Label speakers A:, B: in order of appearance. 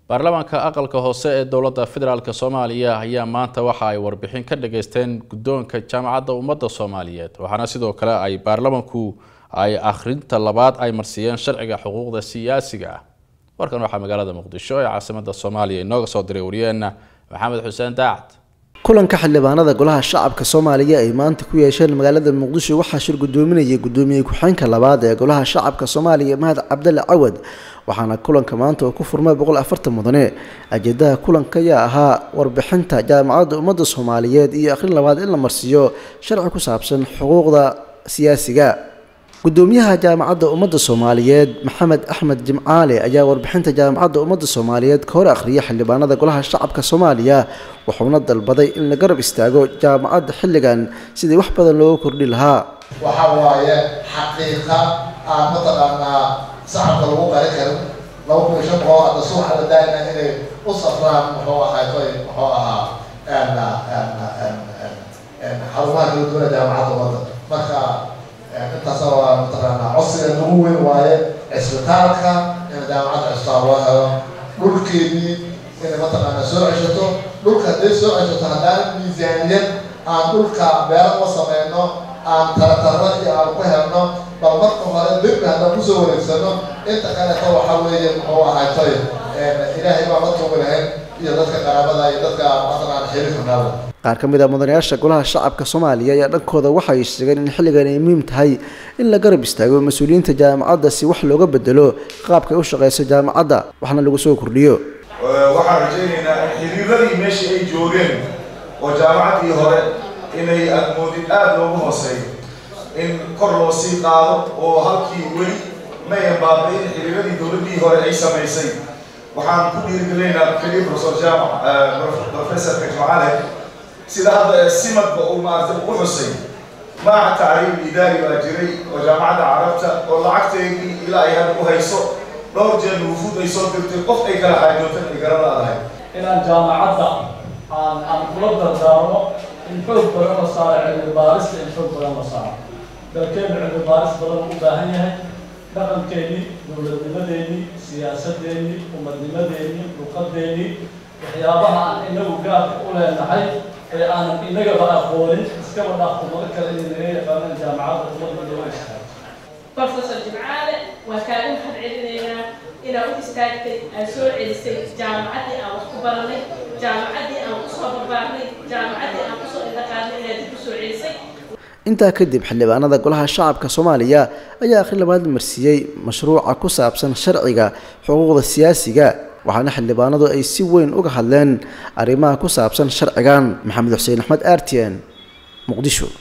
A: baarlamaanka aqalka hoose ee dowladda federaalk soomaaliya ayaa maanta waxa ay warbixin ka dhageysteen guddoonka jaamacadda ummadda soomaaliyeed waxaana sidoo kale ay baarlamanku ay akhrinta labaad ay marsiiyeen sharciga xuquuqda siyaasiga ah warkan waxaa magaalada muqdisho ee caasimada soomaaliya inooga soo diray wariyeenna maxamed xuseen daacad
B: kulanka xildhibaanada golaha shacabka soomaaliya ay maanta ku yeesheen magaalada muqdisho waxaa shir gudoominayay gudoomiye ku-xeenka labaad ee golaha shacabka soomaaliya mahad cabdalle cawad waxaana kulanka maanta oo ku furmay boqol afartan mudane ajeedaha kulanka ayaa ahaa warbixinta jaamacadda ummadda soomaaliyeed iyo akhrin labaad in la marsiiyo sharci ku saabsan xuquuqda siyaasiga gudoomiyaha jaamacadda ummadda soomaaliyeed maxamed axmed jimcaale ayaa warbixinta jaamacadda ummadda soomaaliyeed ka hor akhriya xildhibaanada golaha shacabka soomaaliya wuxuuna dalbaday in la garab istaago jaamacadda xilligan sidii wax badan looga kordhi lahaa
C: waxa waaye xaqiiqa aan mataqaanaa sacabka lagu qari karin laba kun iyo shan boqol hadda subaxa la daayna inay u safraan muxuu ahaa muxuu ahaa xarumaha kala duwana jaamacadda ummadda marka intaas waa mataqaanaa codsiga nagu weyn waaye cisbitaalka in jaamacadda cisbitaal loo helo dhulkeedii inay mataqaanaa soo ceshato dhulka hadday soo ceshato haddaan miisaaniyad aan dhulka beero ma sameyno aan tarataro iyo aan ku helno bal marka hore derbi haddaan kusoo wareegsano inta kaleeto waxa weeye muxuu ahaatoy ilaahay baa la tuugi lahayn iyo dadka qaraabada iyo dadka mataqaana xiriirka naada
B: qaar ka mid a mudanayaasha golaha shacabka soomaaliya ayaa dhankooda waxay sheegeen in xilligan ay muhiim tahay in la garab istaago mas-uuliyiinta jaamacadda si wax looga bedelo qaabkay u shaqeyso jaamacadda waxna lagu soo kordhiyo
D: waxaan rajaynaynaa in xiriiradii meeshii ay joogeen oo jaamacaddii hore inay admoodid aada loogu hooseeyo in kor loo sii qaado oo halkii weli mayan baaba-in xiriiradii dowladdii hore ay samaysay waxaan ku dhiirigelinaynaa keliya professor jaamac professorka jimcale sida hadda simadba uu maaragtay ugu xusay maaca tacriib idaari baa jiray oo jaamacadda carabta oo lacagteedii ilaa ay hadda u hayso dhowr jeer wufuud ay soo dirtay qof ay kala xaajootan ay garan laadahay
E: inaan jaamacadda aan aan kula dardaarmo in xoog badan la saaro cilmi baarista in xoog badan la saaro dalkeenu cilmi baaris badan u baahan yahay dhaqankeennii dowladnimadeennii siyaasadeennii umadnimadeennii luqadeennii waxyaabaha aan inagu gaarka u leenahay ee aanan inagaba aqoonin iskaba dhaafto mada kale inay naga yaqaanaan jaamacadda ummadda loo istaago
F: professor jimcaale waa kaaga mahad celinaynaa inaad u istaagtay aad soo celisay jaamacaddii aan wax ku baranay jaamacaddii aan kusoo barbaarnay jaamacaddii aan kusoo indhaqaadnay inaad dib usoo celisay
B: intaa kadib xildhibaanada golaha shacabka soomaaliya ayaa akhri labaad marsiiyey mashruuca ku saabsan sharciga xuquuqda siyaasiga waxaana xildhibaanadu ay si weyn uga hadleen arrimaha ku saabsan sharcigan maxamed xuseen axmed artian muqdisho